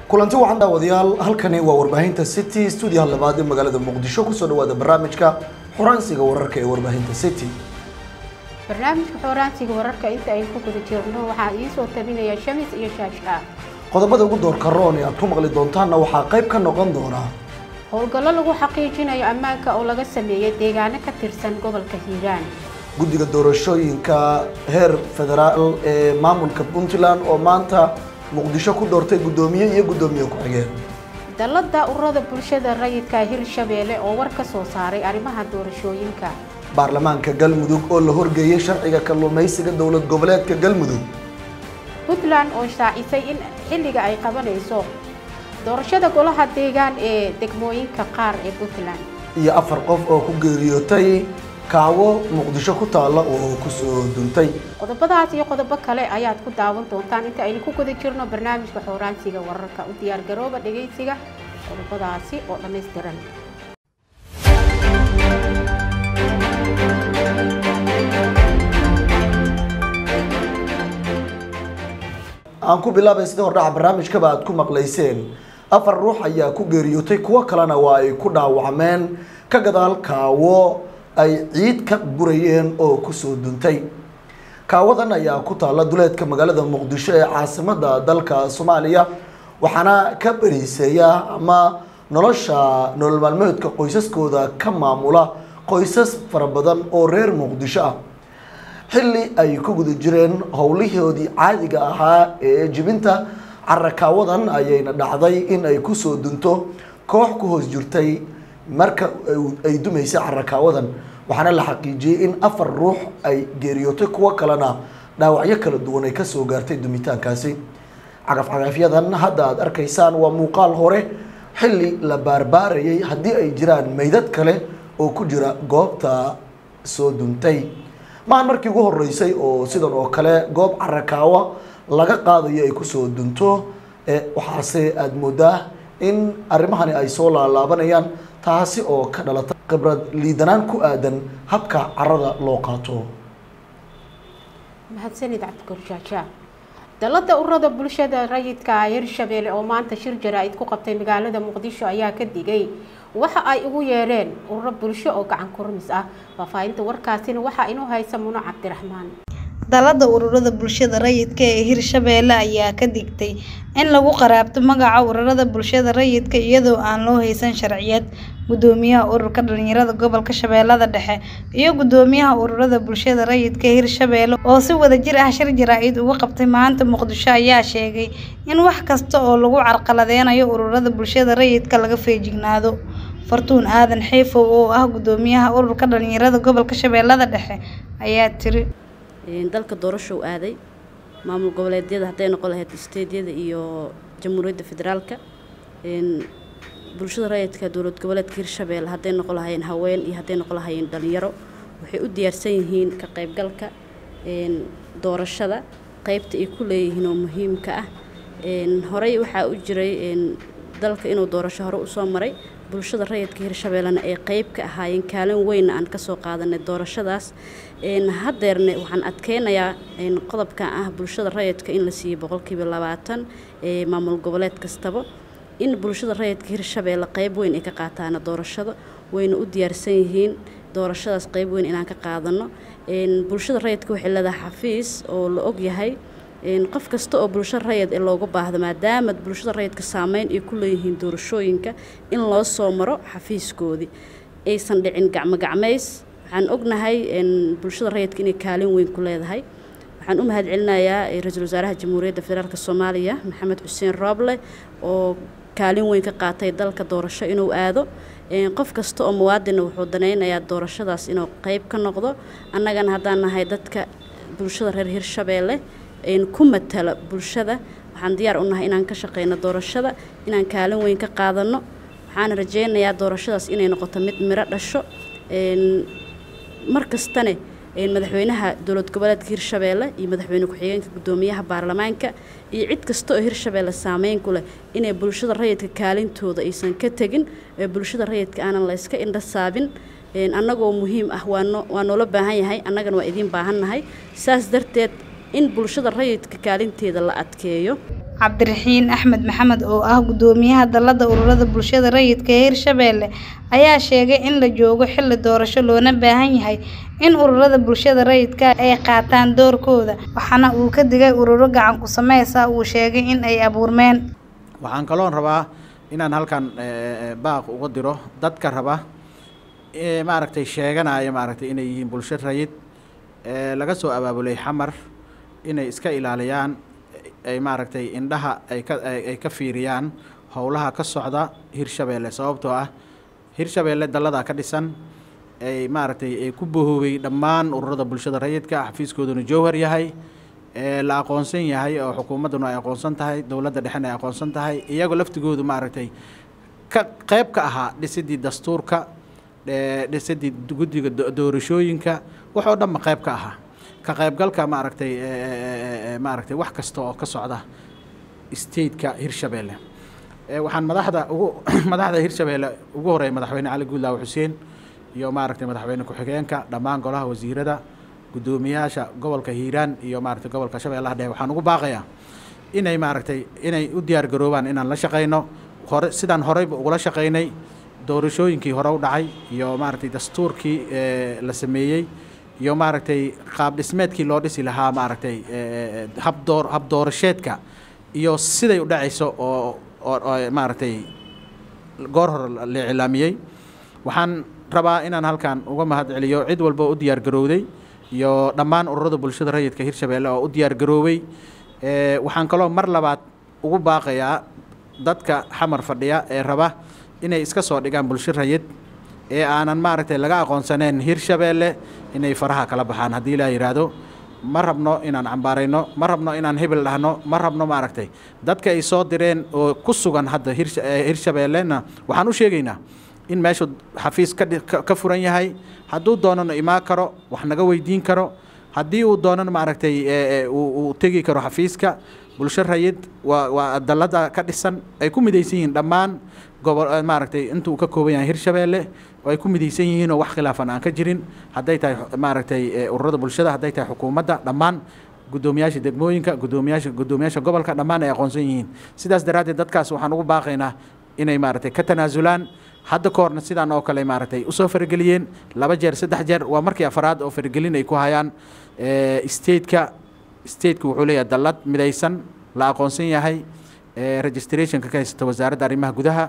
kulanti wacan daawadayaal halkani waa warbaahinta city stuudiyaha labaad ee magaalada muqdisho kusoo dhawaada barnaamijka xoraansiga wararka ee warbaahinta city barnaamijka xooraansiga wararka inta aynu ku guda jirno waxaa iisoo tabinaya shamis iyo shaashka qodobada ugu doorka roon ee aad ku maqli doontaanna waxaa qayb ka noqon doona howlgallo lagu xaqiijinayo ammaanka oo laga sameeyay deegaano ka tirsan gobolka hiiraan guddiga doorashooyinka heer federaal ee maamulka puntland oo maanta muqdisho ku doortay guddoomiye iyo guddoomiye ku-xigeen dallada ururada bulshada rayidka hirshabeelle oo war ka soo saaray arrimaha doorashooyinka baarlamaanka galmudug oo la horgeeyey sharciga kalluumaysiga dowlad goboleedka galmudug puntland oo shaacisay in xilliga ay qabanayso doorashada golaha deegaan ee degmooyinka qaar ee puntland iyo afar qof oo ku geeriyootay kaawo muqdisho ku taalla oo kusoo duntay qodobadaas iyo qodobo kale ayaad ku daawan doontaan inta aynu ku guda jirno barnaamijka xooraansiga wararka u diyaar garooba dhegaysiga qodobadaasi oo dhammaystiran aan ku bilaabay sida hordhaca barnaamijkaba aad ku maqlayseen afar ruux ayaa ku geeriyootay kuwo kalena waa ay ku dhaawacmeen ka gadaal kaawo ay ciid ka gurayeen oo kusoo duntay kaawadan ayaa ku taalla duleedka magaalada muqdisho ee caasimada dalka soomaaliya waxaana ka beriiseeya ama nolosha nolol maalmeedka qoysaskooda ka maamula qoysas fara badan oo reer muqdisho ah xilli ay ku guda jireen howlihoodii caadiga ahaa ee jibinta carakaawadan ayayna dhacday in ay kusoo dunto koox ku hoos jirtay marka ay dumaysay carakaawadan waxaana la xaqiijiyey in afar ruux ay geeriyootay kuwo kalena dhaawacyo kala duwan ay kasoo gaartay dumitaankaasi cagafcagafyadan hadda aad arkaysaan waa muuqaal hore xilli la baarbaarayay haddii ay jiraan meydad kale oo ku jira goobta soo duntay maahan markii ugu horeysay oo sidan oo kale goob carakaawa laga qaadayo ay kusoo dunto waxaase aada moodaa in arrimahani ay soo laalaabanayaan taasi oo ka dhalata khibrad liidanaan ku aadan habka carada loo qaato mahadsanid cabdikorjaaja dallada ururada bulshada rayidka hirshabeelle oo maanta shir jaraa-id ku qabtay magaalada muqdisho ayaa ka digay waxa ay ugu yeedheen ururo bulsho oo gacan kurmis ah faahfaahinta warkaasina waxaa inoo haysa muno cabdiraxmaan dalada ururada bulshada rayidka ee hirshabeelle ayaa ka digtay in lagu qaraabto magaca ururada bulshada rayidka iyadoo aan loo haysan sharciyad gudoomiyaha ururka dhalinyarada gobolka shabeellada dhexe iyo gudoomiyaha ururada bulshada rayidka hirshabeelle oo si wadajir ah shir jaraa-id uga qabtay maanta muqdisho ayaa sheegay in wax kasta oo lagu carqaladeynayo ururada bulshada rayidka laga feejignaado fartuun aadan xiifow oo ah gudoomiyaha ururka dhalinyarada gobolka shabeellada dhexe ayaa tiri dalka doorashow aaday maamul goboleedyada hadday noqon lahayd isteedyada iyo jamhuuriyadda federaalka bulshada rayidka dowlad goboleedka hirshabeelle hadday noqon lahayeen haween iyo hadday noqon lahayeen dhalinyaro waxay u diyaarsan yihiin ka qaybgalka doorashada qeybta ay ku leeyihiin oo muhiimka ah horey waxaa u jiray dalka inuu doorasho hore usoo maray bulshada rayidka hirshabeellena ay qeyb ka ahaayeen kaalin weynna aan kasoo qaadanay doorashadaas haddeerne waxaan adkeynayaa qodobkan ah bulshada rayidka in la siiyey boqolkiiba labaatan ee maamul goboleed kastaba in bulshada rayidka hirshabeelle qeyb weyn ay ka qaataana doorashada wayna u diyaarsan yihiin doorashadaas qeyb weyn inaan ka qaadano bulshada rayidka waxay leedahay xafiis oo la ogyahay qof kasta oo bulshada rayid ee loogu baahdo maadaama bulshada rayidka saameyn ay ku leeyihiin doorashooyinka in loo soo maro xafiiskoodii aysan dhicin gacmogacmays waxaan ognahay bulshada rayidka inay kaalin weyn ku leedahay waxaan u mahad celinayaa ra-iisul wasaaraha jamhuuriyadda federaalk soomaaliya maxamed xuseen rooble oo kaalin weyn ka qaatay dalka doorasho inuu aado qof kasta oo muwaadina wuxuu danaynayaa doorashadaas inuu qeyb ka noqdo annagana haddaan nahay dadka bulshada reer hirshabeelle ku matala bulshada waxaan diyaar u nahay inaan ka shaqeyno doorashada inaan kaalin weyn ka qaadano waxaan rajeynayaa doorashadaas inay noqoto mid miro dhasho mar kastane madaxweynaha dowlad goboleedka hirshabeelle iyo madaxweyne ku-xigeenka gudoomiyaha baarlamaanka iyo cid kasta oo hirshabeelle saameyn ku leh inay bulshada rayidka kaalintooda aysan ka tegin ee bulshada rayidka aanan la yska indha saabin annagoo muhiim ah waa noola baahan yahay annagana waa idiin baahan nahay saas darteed in bulshada rayidka kaalinteeda la adkeeyo cabdiraxiin axmed maxamed oo ah gudoomiyaha dalada ururada bulshada rayidka ee hirshabelle ayaa sheegay in la joogo xilli doorasho loona baahan yahay in ururada bulshada rayidka ay qaataan doorkooda waxaana uu ka digay ururo gacan ku sameysa uu sheegay in ay abuurmeen waxaan kaloon rabaa inaan halkan baaq uga diro dadka raba maaragtay sheeganaya maaragtay inay yihiin bulsho rayid laga soo abaabulay xamar inay iska ilaaliyaan ay maaragtay indhaha ay ka ay ka fiiriyaan howlaha ka socda hirshabeelle sababtoo ah hirshabeelle dalladaa ka dhisan ay maaragtay ay ku bahoobay dhammaan ururada bulshada rayidka xafiiskooduna jowhar yahay la aqoonsan yahay oo xukuumadduna ay aqoonsan tahay dowladda dhexena ay aqoonsan tahay iyagoo laftigoodu maaragtay ka qayb ka ahaa dhisidii dastuurka dhisidii guddiga doorashooyinka waxoo dhanba qayb ka ahaa ka qaybgalka maaragtay maaragtay wax kasta oo ka socda stateka hirshabeelle waxaan madaxda ugu madaxda hirshabeelle ugu horeeya madaxweyne cali guudlaaw xuseen iyo maaragtay madaxweyne ku-xigeenka dhammaan golaha wasiirada guddoomiyaasha gobolka hiiraan iyo maaragtay gobolka shabeellaha dhexe waxaan ugu baaqayaa inay maaragtay inay u diyaar garoobaan inaan la shaqayno hore sidaan horeyba ugula shaqaynay doorashooyinkii hore u dhacay iyo maaragtay dastuurkii la sameeyey iyo maaragtay qaab dhismeedkii loo dhisi lahaa maaragtay habdoor hab doorasheedka iyo siday u dhacayso oo oo maaragtay goor hore la iclaamiyey waxaan rabaa inaan halkan uga mahad celiyo cid walba oo u diyaar garowday iyo dhammaan ururada bulshada rayidka hirshabeelle oo u diyaar garoobay waxaan kaloo mar labaad ugu baaqayaa dadka xamar fadhiya ee raba inay iska soo dhigaan bulsho rayid ee aanan maaragtay laga aqoonsaneen hirshabeelle inay faraha kala baxaan haddii laa yidhaahdo ma rabno inaan cambaarayno ma rabno inaan hebel dhahno ma rabno maaragtay dadka ay soo direen oo ku sugan hadda hirshabeellena waxaan u sheegaynaa in meeshu xafiis ka furan yahay hadduu doonana imaan karo wax naga weydiin karo haddii uu doonana maaragtay uu tegi karo xafiiska bulsho rayid waa waa dalada ka dhisan ay ku midaysan yihiin dhammaan gobol maaragtay intuu ka kooban yahay hirshabeelle oo ay ku midaysan yihiin oo wax khilaafan aan ka jirin hadday tahay maaragtay ururada bulshada hadday tahay xukuumadda dhammaan guddoomiyaasha degmooyinka guddoomiyaasha guddoomiyaasha gobolka dhammaan ay aqoonsan yihiin sidaas daraaddeed dadkaas waxaan ugu baaqaynaa inay maaragtay ka tanaasulaan hadda ka horna sidaan oo kale maaragtay usoo farageliyeen laba jeer saddex jeer waa markii afaraad oo faragelin ay ku hayaan stateka stateka wuxuu leeyahay dallad midaysan la aqoonsan yahay registrationka ka haysata wasaaradda arrimaha gudaha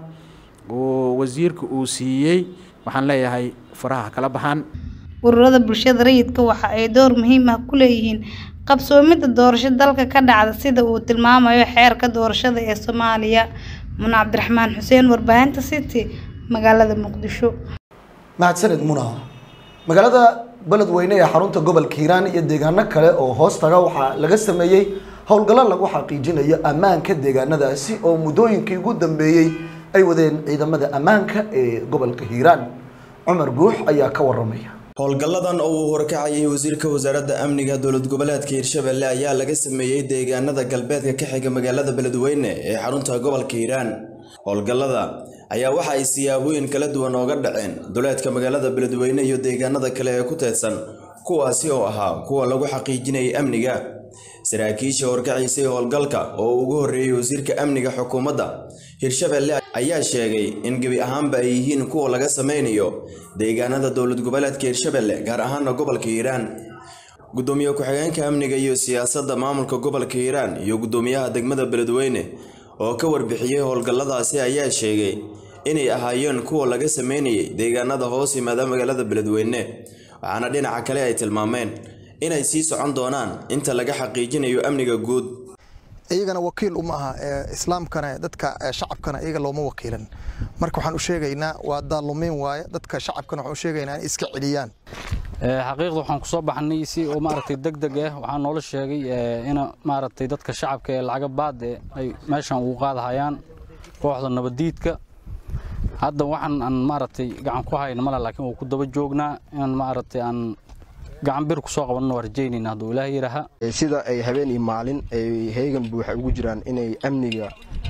oo wasiirka uu siiyey waxaan leeyahay faraha kala baxaan ururada bulshada rayidka waxa ay door muhiim ah ku leeyihiin qabsoomidda doorasho dalka ka dhacda sida uu tilmaamayo xeerka doorashada ee soomaaliya muna cabdiraxmaan xuseen warbaahinta city magaalada muqdisho mahadsanid muna magaalada beledweyne ee xarunta gobolka hiiraan iyo deegaano kale oo hoos taga waxaa laga sameeyey howlgallo lagu xaqiijinayo ammaanka deegaanadaasi oo muddooyinkii ugu dambeeyey ay wadeen ciidamada ammaanka ee gobolka hiiraan cumar guux ayaa ka waramaya howlgalladan oo uu horkacayay wasiirka wasaaradda amniga dowlad goboleedka hiirshabelle ayaa laga sameeyey deegaanada galbeedka ka xiga magaalada beledweyne ee xarunta gobolka hiiraan howlgallada ayaa waxa ay siyaabooyin kala duwan ooga dhaceen duleedka magaalada beledweyne iyo deegaanada kale ee ku teedsan kuwaasi oo ahaa kuwa lagu xaqiijinayay amniga saraakiisha horkacaysay howlgalka oo ugu horreeyey wasiirka amniga xukuumadda hirshabelle ayaa sheegay in gebi ahaanba ay yihiin kuwa laga sameynayo deegaanada dowlad goboleedka hirshabelle gaar ahaana gobolka hiiraan gudoomiye ku-xigeenka amniga iyo siyaasadda maamulka gobolka hiiraan iyo gudoomiyaha degmada beledweyne oo ka warbixiyey howlgalladaasi ayaa sheegay inay ahaayeen kuwa laga sameynayay deegaanada hoos yimaada magaalada beledweyne waxaana dhinaca kale ay tilmaameen inay sii socon doonaan inta laga xaqiijinayo amniga guud iyagana wakiil uma aha islaamkana dadka shacabkana iyaga looma wakiilan marka waxaan u sheegaynaa waa daalumiin waaye dadka shacabkana waxaan u sheegaynaa in iska celiyaan xaqiiqda waxaan ku soo baxnay si oo maaragtay deg deg ah waxaa noola sheegay in maaragtay dadka shacabka ee lacaga baad ee ay meeshan ugu qaadahayaan kooxda nabadiidka hadda waxaan aan maaragtay gacan ku hayna male laakiin waa ku daba joognaa inaan maaragtay aan gacan bir kusoo qabanno waa rajaynayna hadduu ilaahay yidhaaha sida ay habeen iyo maalin ay heegan buuxa ugu jiraan inay amniga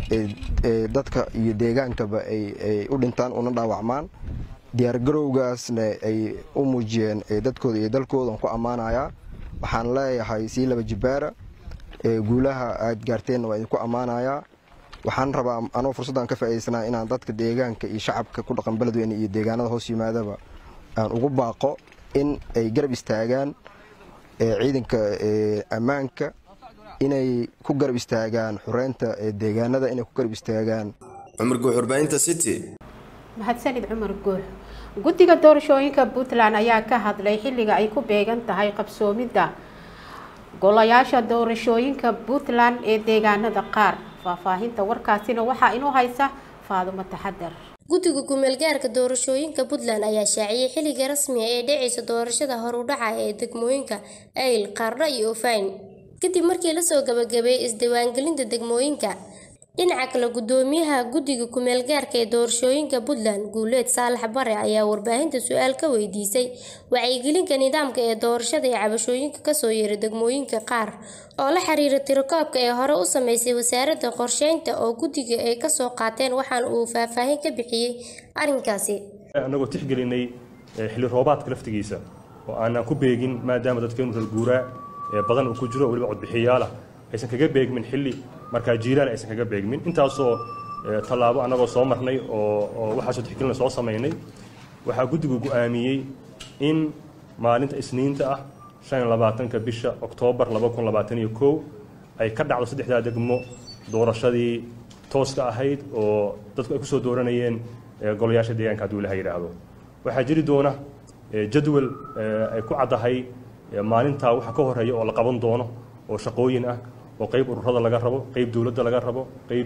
dadka iyo deegaankaba ay u dhintaan una dhaawacmaan diyaargarowgaasna ay u muujiyeen dadkooda iyo dalkoodan ku ammaanayaa waxaan leeyahay sii laba jibaara guulaha aad gaarteenna waa idinku ammaanayaa waxaan rabaa anoo fursaddan ka faa'iidaysanaa inaan dadka deegaanka iyo shacabka ku dhaqan beledweyne iyo deegaanada hoos yimaadaba aan ugu baaqo in ay garab istaagaan ciidanka ammaanka inay ku garab istaagaan xureynta deegaanada inay ku garab istaagaan cumar guux warbaahinta city mahadsanid cumar guux guddiga doorashooyinka puntland ayaa ka hadlay xilliga ay ku beegan tahay qabsoomidda golayaasha doorashooyinka puntland ee deegaanada qaar faahfaahinta warkaasina waxaa inoo haysa faadumo taxadar guddiga kumeelgaarka doorashooyinka puntland ayaa shaaciyey xilliga rasmiga ee dhacaysa doorashada horudhaca ee degmooyinka ayl qaardha iyo ofayn kadib markii lasoo gabagabeeyey isdiiwaangelinta degmooyinka dhinaca kale gudoomiyaha guddiga kumeelgaarka ee doorashooyinka puntland guuleed saalax bare ayaa warbaahinta su-aal ka weydiisay wacyigelinka nidaamka ee doorashada ee cabashooyinka kasoo yeeray degmooyinka qaar oo la xiriira tirakoobka ee hore u sameysay wasaaradda qorsheynta oo guddiga ay kasoo qaateen waxaana uu faahfaahin ka bixiyey arrinkaasi annagoo tixgelinay xilli roobaadka laftigiisa oo aanaan ku beegin maadaama dadkeenu reer guuraa ee badan uu ku jiro weliba codbixiyaal ah aysan kaga beegmin xilli markaa jiilaal aysan kaga beegmin intaasoo tallaabo annagoo soo marnay oo waxaasoo tixgelina soo samaynay waxaa guddigu go'aamiyey in maalinta isniinta ah shan iyo labaatanka bisha oktoobar laba kun labaatan iyo kow ay ka dhacdo saddexdaa degmo doorashadii tooska ahayd oo dadku ay kusoo dooranayeen golayaasha deegaanka hadduu ilaha yidhaahdo waxaa jiri doona jadwal ay ku caddahay maalintaa waxa ka horeeya oo la qaban doono oo shaqooyin ah oo qayb ururada laga rabo qayb dowladda laga rabo qayb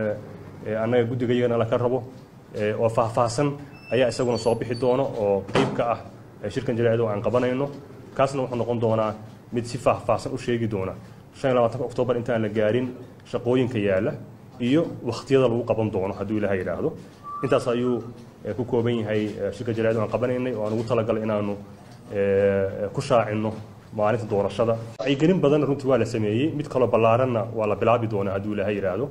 annaga guddigayagana laga rabo oo faahfaahsan ayaa isaguna soo bixi doono oo qayb ka ah shirkan jaraa'id oo aan qabanayno kaasna wuxuu noqon doonaa mid si faahfaahsan u sheegi doona shan iyo labaatanka oktoobar intaan la gaarin shaqooyinka yaalla iyo wakhtiyada lagu qaban doono hadduu ilaha yidhaahdo intaas ayuu ku kooban yahay shirka jaraa'id oo aan qabanaynay oo aan ugu talagalay inaanu ku shaacinno maalinta doorashada wacyigelin badan runtii waa la sameeyey mid kaloo ballaaranna waa la bilaabi doonaa hadduu ilaaha yidhaahdo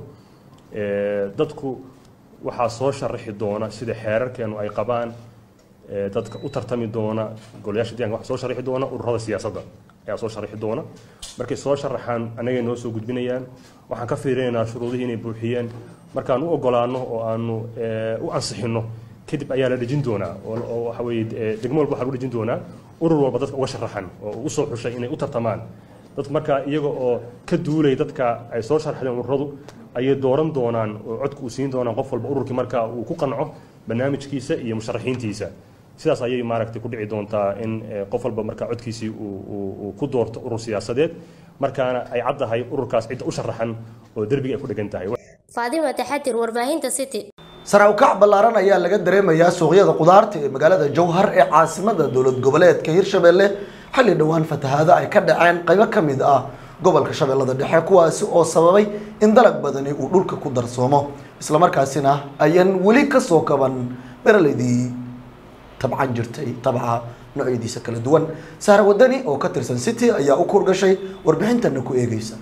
dadku waxaa soo sharaxi doona sida xeerarkeenu ay qabaan dadka u tartami doona golayaasha deeganka waxaa soo sharaxi doona ururada siyaasadda ayaa soo sharaxi doona markay soo sharaxaan annagay noo soo gudbinayaan waxaan ka fiirinaynaa shuruudihii inay buuxiyeen markaan u ogolaano oo aanu u ansixinno kadib ayaa la dhejin doonaa oo waxa weeye degmo walba waxaa lagu dhejin doonaa urur walba dadka uga sharaxan oo ugu soo xushay inay u tartamaan dadku markaa iyaga oo ka duulay dadka ay soo sharaxdeen ururadu ayay dooran doonaan oo codka uu siin doonaan qof walba ururkii markaa uu ku qanco barnaamijkiisa iyo musharaxiintiisa sidaas ayay maaragtay ku dhici doontaa in qof walba markaa codkiisii uu ku doorto urur siyaasadeed markaana ay caddahay ururkaas cidda u sharaxan oo derbiga ay ku dhegan tahay faadima taxadir warbaahinta city sare u kac ballaaran ayaa laga dareemayaa suuqyada qudaarta ee magaalada jowhar ee caasimada dowlad goboleedka hirshabelle xilli dhowaan fatahaado ay ka dhaceen qaybo ka mid ah gobolka shabeellada dhexe kuwaasi oo sababay in dalag badani uu dhulka ku darsoomo islamarkaasina ayaan weli kasoo kaban beraleydii tabcan jirtay tabca noocyadiisa kala duwan sahra wadani oo ka tirsan city ayaa u kurgashay warbixintana ku eegeysa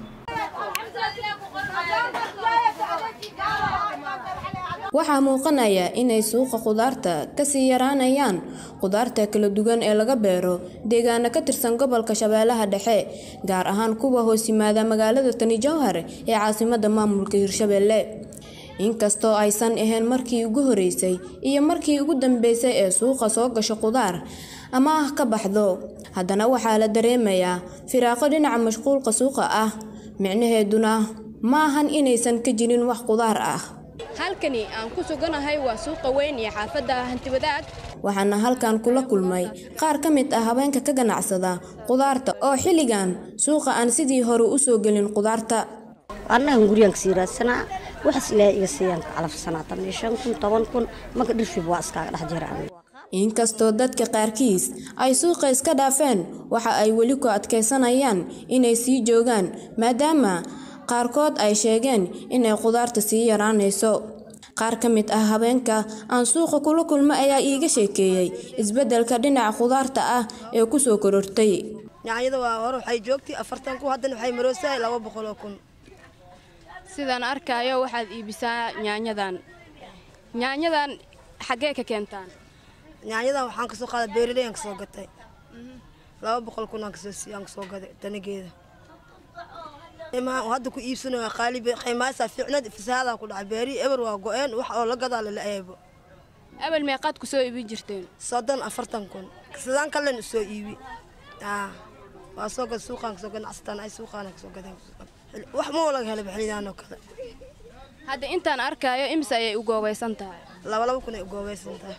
waxaa muuqanaya inay suuqa khudaarta kasii yaraanayaan khudaarta kala duwan ee laga beero deegaano ka tirsan gobolka shabeellaha dhexe gaar ahaan kuwa hoos yimaada magaalada tani jowhar ee caasimada maamulka hirshabelle inkastoo aysan ahayn markii ugu horeysay iyo markii ugu dambeysay ee suuqa soo gasho khudaar ama ah ka baxdo haddana waxaa la dareemayaa firaaqo dhinaca mashquulka suuqa ah micnaheeduna ma ahan inaysan ka jirin wax khudaar ah halkani aan ku suganahay waa suuqa weyn iyo xaafadda hantiwadaag waxaana halkan kula kulmay qaar ka mid ah haweenka ka ganacsada khudaarta oo xilligan suuqa aan sidii hore u soo gelin khudaarta annagan guryaanka sii raadsanaa waxaas ilaahay iga siiyaan ka calafsanaa tan iyo shan kun toban kun marka dhirfib waa iskaaga dhex jira inkastoo dadka qaarkiis ay suuqa iska dhaafeen waxa ay weli ku adkaysanayaan inay sii joogaan maadaama qaarkood ay sheegeen inay khudaarta sii yaraanayso qaar ka mid ah habeenka aan suuqa kula kulmo ayaa iiga sheekeeyey isbeddelka dhinaca khudaarta ah ee ku soo korortay yaanyada waa hore waxay joogtay afartan kun haddana waxay maroosahay laba boqol oo kun sidaan arkaayo waxaad iibisaa yaanyadan yaanyadan xaggee ka keentaan yaanyadan waxaan kasoo qaaday beeraley aan kasoo gatay laba boqol kun aan kasoo aan kasoo gaday danageeda imaan hadda ku iibsanaya qaalibe qiimaasaa fiicnad fasahaadaa ku dhacay beeri eber waa go-een wax oo la gadaa lala eebo abel meeqaad ku soo iibin jirteen soddon afartan kun sidaan kalen usoo iibi aa waa soo gad suuqaan kasoo ganacsataan ay suuqaana kasoo gadeen wax ma laga helay xilidaan oo kale hadda intaan arkaayo imise ayay u goobaysan tahay laba laba kun ay u goobaysan tahay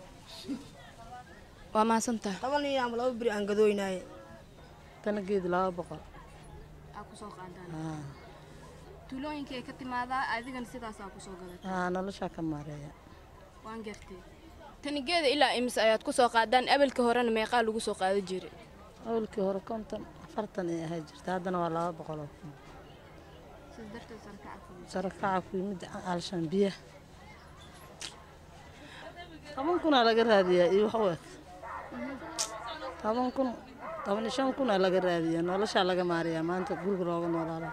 waa mahadsan tahay toban iyo ama laba beri aan gadooynaaye tanageedu laba boqol aa kusoo qaadaan tuulooyinkii ay ka timaadaa adigana sidaasaa kusoo gadatay haa noloshaa ka maareeya waan gartay tanigeeda ilaa imise ayaad kusoo qaadaan abelka horena meeqaa lagu soo qaada jiray awalkii hore konton afartan ay ahay jirta haddana waa laba boqol oo kun sarakaca ku yimid alshan biyaha toban kunaa laga raadiyaa iyo wax u eg toban kun toban iyo shan kunaa laga raadiyaa noloshaa laga maariyaa maanta guriga looga noolaala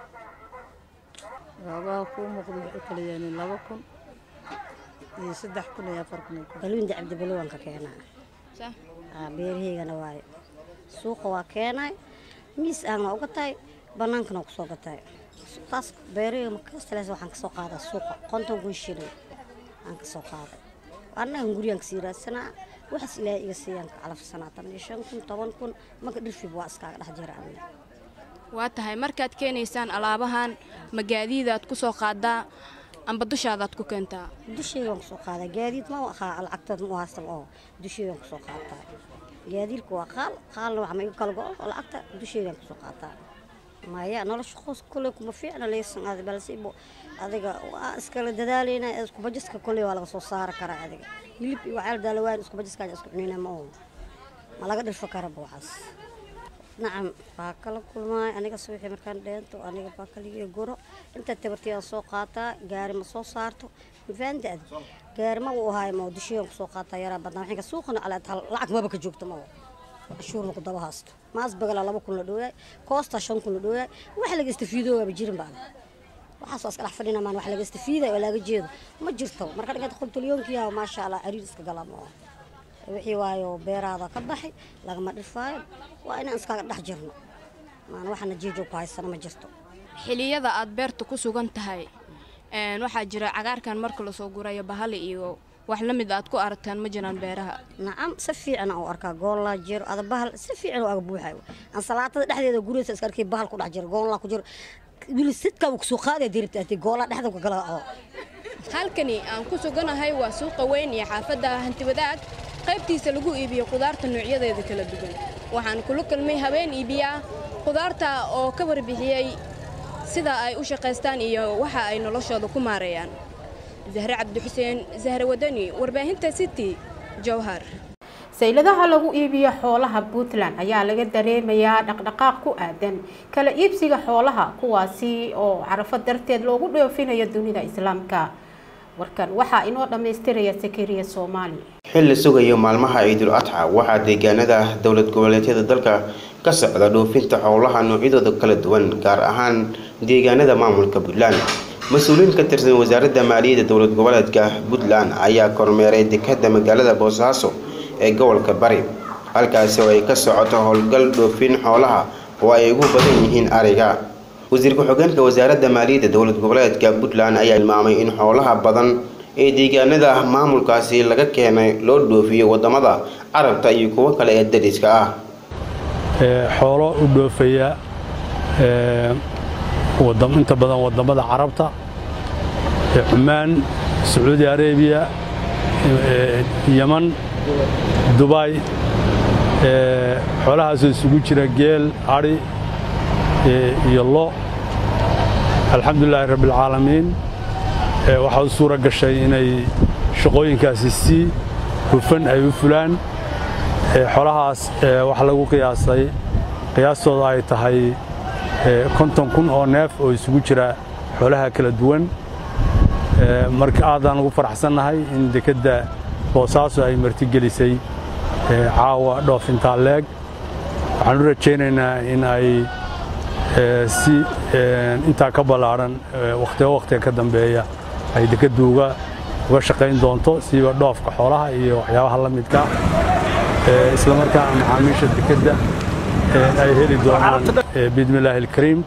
waabaha kuu muuqda waxay kala yaaniin laba kun iyo saddex kun iyo afar kun balwiinda cabdibalowan ka keenaa aa beerahaygana waayo suuqa waa keenay miis aan waa uga tahay bannaankana waa kusoo gatay taas beerahayga markaastalees waxaan kasoo qaadaa suuqa konton kun shilin aan kasoo qaaday annagan guriyaan kasii raadsanaa waxaas ilaahay iga siiyaan ka calafsanaa tan iyo shan kun toban kun marka dhirfib waa iskaaga dhex jira aniga waa tahay markaad keenaysaan alaabahan magaadiidaad ku soo qaadaa amba dushaadaad ku keentaa dushaygaan kusoo qaadaa gaadiid ma aqaa lacagtood ma haystan oo dushaygaan kusoo qaataa gaadiidka waa qaal qaalna wax ma igu kala go-o oo lacagta dushaygaan kusoo qaataa maya nolosha qoys kole kuma fiicna leysan aad balse bo adiga waa iskala dadaalayna iskubajiska kole waa laga soo saari karaa adiga hilib iyo waxyaal daalawaan iskubajiska isku cunina ma oo ma laga dhirfo karaba waxaas nacam waa kala kulmaay aniga subaxii markaan dheento aniga baa kaligiya guro inta tabartiyaan soo qaataa gaari ma soo saarto mafaanta adi gaari ma uu ahaay ma dushiyan kusoo qaataa yaraa badnaa waxinka suuqana alaad lacag maba ka joogto ma cashuur maku daba haasto maas bagala laba kun la dhooyaay koosta shan kun la dhooyaay wax laga istafiidoogaaba jirin baa waxaas waa iska dhex fadhina maan wax laga istafiiday oo laga jeedo ma jirto marka dhiganta qoltolyoonkiyaa maasha allah cariir iska galaa ma wixii waayo beeraada ka baxay lagama dhirfaayo waa inaan iskaga dhex jirno maan waxana jiijoog ku haysana ma jirto xiliyada aad beerta ku sugan tahay waxaa jira cagaarkan marka lasoo gurayo bahali iyo wax la mid aad ku aragtaan ma jiraan beeraha nacam si fiican aan u arkaa goollaa jiro ada bahal si fiican oo aga buuxayo ansalaatada dhexdeeda guriyasa iska arkay bahal ku dhex jiro goollaa ku jiro wili sidkaa uu kusoo qaadaya diribta ati goollaa dhexda ku gala oo halkani aan ku suganahay waa suuqa weyn iyo xaafadda hantiwadaag qaybtiisa lagu iibiyo khudaarta noocyadeeda kala duwan waxaan kula kulmay habeen iibiyaa khudaarta oo ka warbixiyey sida ay u shaqaystaan iyo waxa ay noloshooda ku maareeyaan zahre cabdixuseen zahre wadani warbaahinta city jowhar sayladaha lagu iibiyo xoolaha puntland ayaa laga dareemayaa dhaqdhaqaaq ku aadan kala iibsiga xoolaha kuwaasi oo carafo darteed loogu dhoofinayo dunida islaamka warkan waxaa inoo dhammaystiraya sakariya soomaali xilli sugayo maalmaha ciidul adxa waxaa deegaanada dowlad goboleedyada dalka ka socda dhoofinta xoolaha noocyadooda kala duwan gaar ahaan deegaanada maamulka puntland mas-uuliyiin ka tirsan wasaaradda maaliyadda dowlad goboleedka puntland ayaa kormeeray dekadda magaalada boosaaso ee gobolka bari halkaasi oo ay ka socoto howlgal dhoofin xoolaha oo ay ugu badan yihiin ariga wasiir ku-xigeenka wasaaradda maaliyadda dowlad goboleedka puntland ayaa tilmaamay in xoolaha badan ee deegaanada maamulkaasi laga keenay loo dhoofiyo wadamada carabta iyo kuwo kale ee dariska ah xoolo u dhoofaya inta badan wadamada carabta cumaan sacuudi arabiya yaman dubay xoolahaasoo isugu jira geel adhi iyo lo alxamdulilaahi rabbialcaalamiin waxaa u suura gashay inay shaqooyinkaasi si hufan ay u fulaan xoolahaas waxaa lagu qiyaasay qiyaastooda ay tahay konton kun oo neef oo isugu jira xoolaha kala duwan marka aadaan ugu faraxsannahay in dekedda boosaaso ay martigelisay caawa dhoofintaa leeg waxaan u rajaynaynaa in ay si intaa ka ballaadhan wakhtiga wakhtiga ka dambeeya ay dekeddu uga uga shaqayn doonto siiba dhoofka xoolaha iyo waxyaabaha la midka isla markaana macaamiisha dekedda ay heli doonaan biidmi illaahi alkariim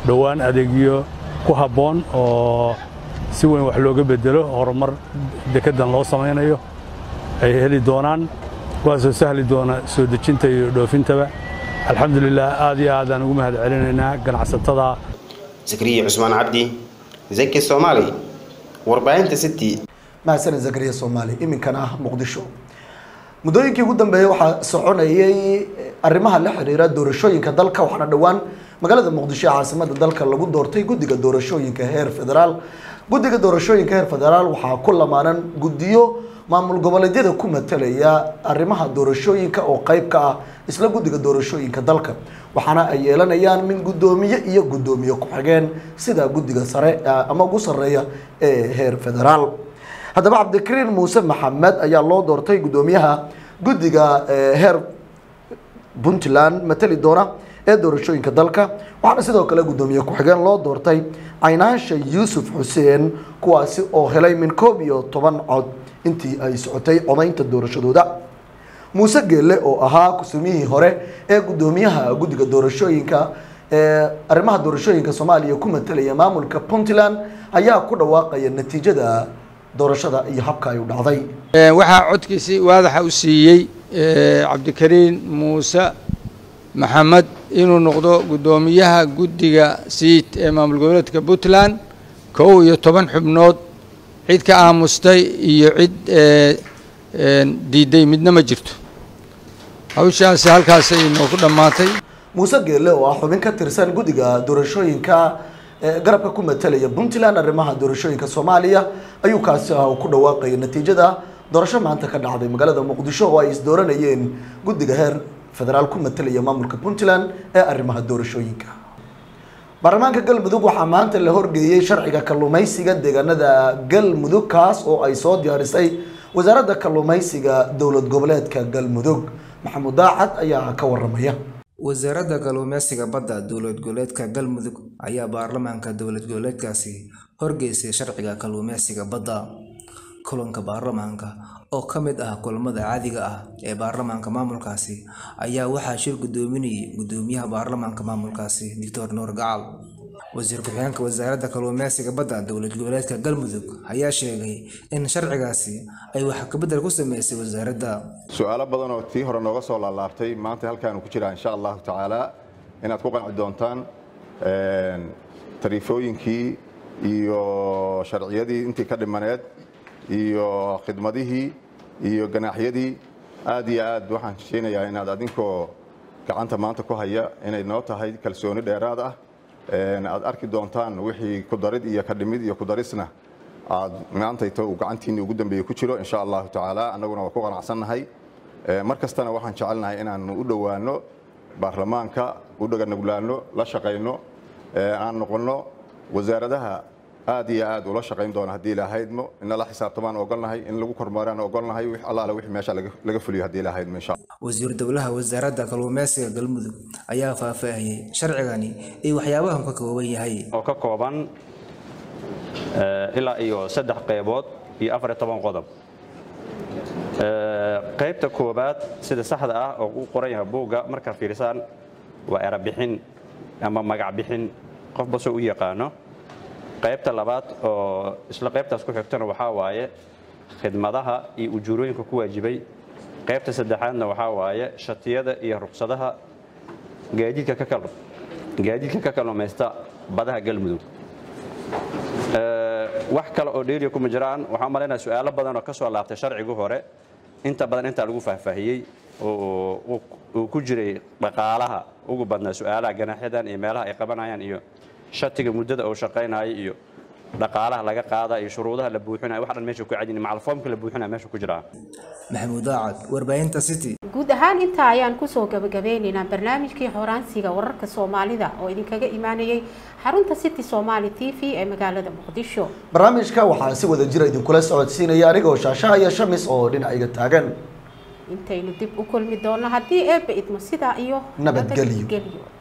dhowaan adeegyo ku habboon oo si weyn wax looga bedelo horumar dekeddan loo samaynayo ay heli doonaan kuwaasoo sahli doona soo dejinta iyo dhoofintaba alxamdulilah aad iyo aadaan ugu mahad celinaynaa ganacsatada zakariya cusmaan cabdi zaki soomaali warbaahinta city mahadsaned zakariya soomaali iminkana ah muqdisho muddooyinkii ugu dambeeyey waxaa soconayay arrimaha la xiriira doorashooyinka dalka waxaana dhowaan magaalada muqdisho ee caasimada dalka lagu doortay guddiga doorashooyinka heer federaal guddiga doorashooyinka heer federaal waxaa ku lamaanan guddiyo maamul goboleedyada ku matalaya arrimaha doorashooyinka oo qayb ka ah isla guddiga doorashooyinka dalka waxaana ay yeelanayaan min guddoomiye iyo guddoomiye ku-xigeen sida guddiga sare ama ugu sarreeya ee heer federaal haddaba cabdikariin muuse maxamed ayaa loo doortay guddoomiyaha guddiga heer puntland matali doona ee doorashooyinka dalka waxaana sidoo kale guddoomiye ku-xigeen loo doortay caynaansha yuusuf xuseen kuwaasi oo helay min koob iyo toban cod intii ay socotay codaynta doorashadooda muuse geelle oo ahaa kusumiyihii hore ee guddoomiyaha guddiga doorashooyinka ee arrimaha doorashooyinka soomaaliya ku matalaya maamulka puntland ayaa ku dhawaaqaya natiijada doorashada iyo habka ay u dhacday waxaa codkiisii waadaxa u siiyey cabdikariin muuse maxamed inuu noqdo guddoomiyaha guddiga siit ee maamul goboleedka puntland kow iyo toban xubnood cid ka aamustay iyo cid diiday midna ma jirto hawshaasi halkaasay inoogu dhammaatay muuse geelle oo ah xubin ka tirsan guddiga doorashooyinka garabka ku matalaya puntland arrimaha doorashooyinka soomaaliya ayuu kaasi ah uu ku dhawaaqaya natiijada doorasho maanta ka dhacday magaalada muqdisho oo ay isdooranayeen guddiga heer federaal ku matalaya maamulka puntland ee arrimaha doorashooyinka baarlamaanka galmudug waxaa maanta la horgeeyey sharciga kalluumaysiga deegaanada galmudug kaas oo ay soo diyaarisay wasaaradda kalluumaysiga dowlad goboleedka galmudug maxamuud daacad ayaa ka waramaya wasaaradda kalluumeysiga badda dowlad goboleedka galmudug ayaa baarlamaanka dowlad goboleedkaasi horgeysay sharciga kalluumeysiga badda kulanka baarlamaanka oo ka mid ah kulamada caadiga ah ee baarlamaanka maamulkaasi ayaa waxaa shir guddoominayay guddoomiyaha baarlamaanka maamulkaasi doctor nuur gacal wasiir ku-xigeenka wasaaradda kalluumeysiga badda dowlad goboleedka galmudug ayaa sheegay in sharcigaasi ay wax kabedel ku sameysay wasaaradda su-aalo badan oo tii hore nooga soo laalaabtay maanta halkaanu ku jiraa insha allahu tacaala inaad ku qanci doontaan tariifooyinkii iyo sharciyadii intii ka dhimaneed iyo khidmadihii iyo ganaaxyadii aad iyo aad waxaan hesheynayaa inaad adinkoo gacanta maanta ku haya inay noo tahay kalsooni dheeraad ah aad arki doontaan wixii ku darid iyo ka dhimid iyo ku darisna aad maantayto uu gacantiinni ugu dambeeye ku jiro insha allahu tacaala annaguna waa ku qanacsannahay mar kastana waxaan jecelnahay inaanu u dhowaano baarlamaanka u dhaganuglaano la shaqayno aan noqonno wasaaradaha aad iyo aad ula shaqayn doona haddii ilaahaydmo inala xisaabtamaan ogolnahay in lagu kormeeraan ogolnahay wix allaale wixii meesha laga fuliyo haddii ilaahaydmo insha wasiir dowlaha wasaaradda kalluumeysiga galmudug ayaa faahfaahiyey sharcigani iyo waxyaabahan ka kooban yahay oo ka kooban ilaa iyo saddex qaybood iyo afar iyo toban qodob qaybta koobaad sida saxda ah oo u qoran yahay buugga markaad fiirisaan waa erabixin ama magac bixin qofba soo u yaqaano qaybta labaad oo isla qaybtaas ku xigtana waxaa waaye khidmadaha iyo ujuurooyinka ku waajibay qaybta saddexaadna waxaa waaye shatiyada iyo ruqsadaha gaadiidka ka kal gaadiidka ka kalluumaysta badaha galmudug wax kale oo dheeriya kuma jiraan waxaan malaynaya su-aalo badan oo ka soo laabtay sharcigii hore inta badan intaa lagu faahfaahiyey oo uu ku jiray dhaqaalaha ugu badnaa su-aalaha ganaaxyadan iyo meelaha ay qabanayaan iyo shatiga muddada uu shaqaynayo iyo dhaqaalaha laga qaada iyo shuruudaha la buuxinayo wax dhan meesha ku cadin macalfoomka la buuxinaya meesha ku jiraa maxamuud daacad warbaahinta city guud ahaan intaa ayaan kusoo gabagabeynaynaa barnaamijkii xoraansiga wararka soomaalida oo idinkaga imaanayay xarunta city somaali t v ee magaalada muqdisho barnaamijka waxaa si wada jira idinkula socodsiinaya anigoo shaashaha iyo shamis oo dhinacayga taagan intaynu dib u kulmi doono haddii eebba idmo sidaa iyo Nabadgelyo. nabadgelyo